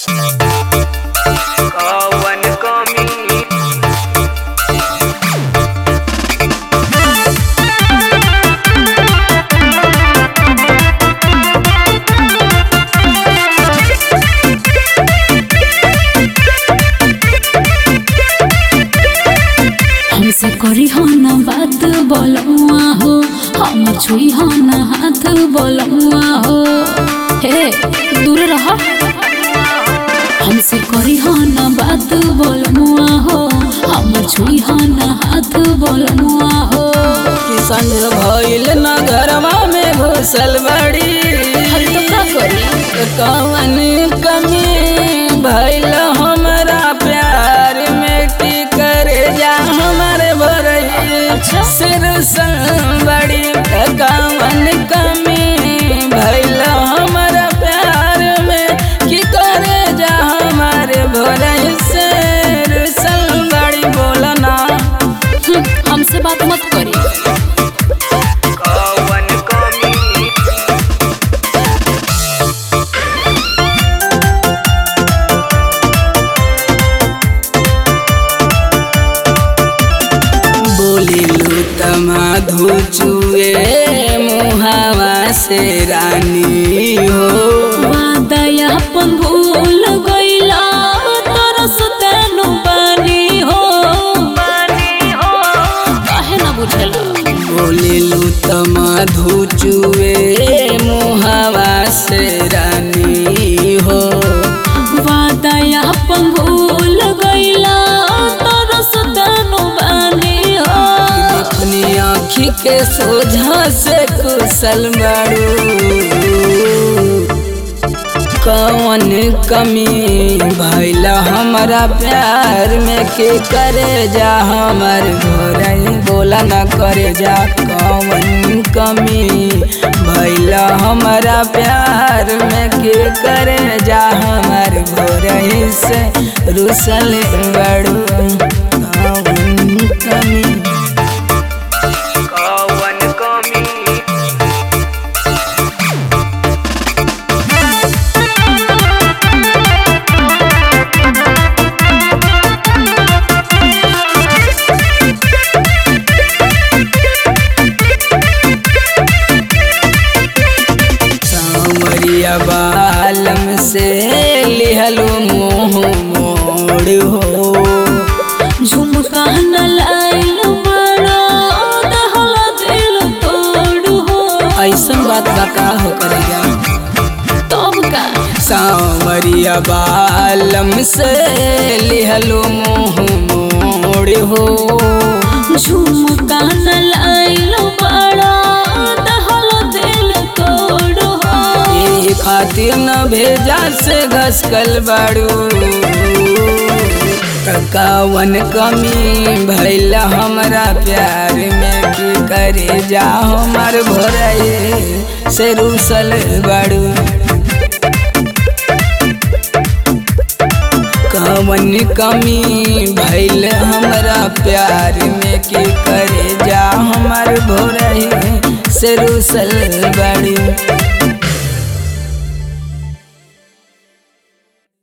कवन कमी हमसे करी हो न बात बोलुआ हो हम छुई हो न हाथ बोलुआ हो हे दूर रह हमसे करी हो न बात बोलुआ हो हम छुई हो न हाथ बोलुआ हो किसान भइल न घरवा में घुसल बड़ी हर तो का करी कवन कमी भइल हमरा प्यार में की करे जा हमारे भरई अच्छा। सिर बड़ी कवन कमी भइल हमरा प्यार में की करे जा हमारे भरई सिर बड़ी बोलना हम्म, हमसे बात मत करी कवन कमी बोलिलु तमाधु चुए मुहावा से रानी हो वादया अपन भूल गइला तरस तेनु बानी हो काहे ना बुझल बोलिलु तमाधु चुए मुहावा से रानी हो वादया अपन भूल गइला तरस तेनु बानी हो अपनी आँखी के सोझा से कुशल बारू कौन कमी भैला हमारा प्यार में के करे जा हमार घोरई बोला न करे जा कौन कमी भैला हमारा प्यार में के करे जा हमार घोरई से रुसल बड़ू कौन कमी कवन कमी सांवरिया बालम से लिहलो मोह मोड़ हो झुमका न लाइल बड़ा दहला दिल तोड़ हो ऐसन बात बा का हो करेगा तब का सांवरिया बालम से लिहलो मोह मोड़ हो झुमका न लाइल बड़ा दहला दिल तोड़ हो ये खातिर न भेजा से घसकल बाड़ू कवन कमी भैला हमरा प्यार में की करे जा हमार भोरई से रूसल बाड़ू कवन कमी भैल हमरा प्यार में की करे जा हमार भोरई से रूसल बाड़ू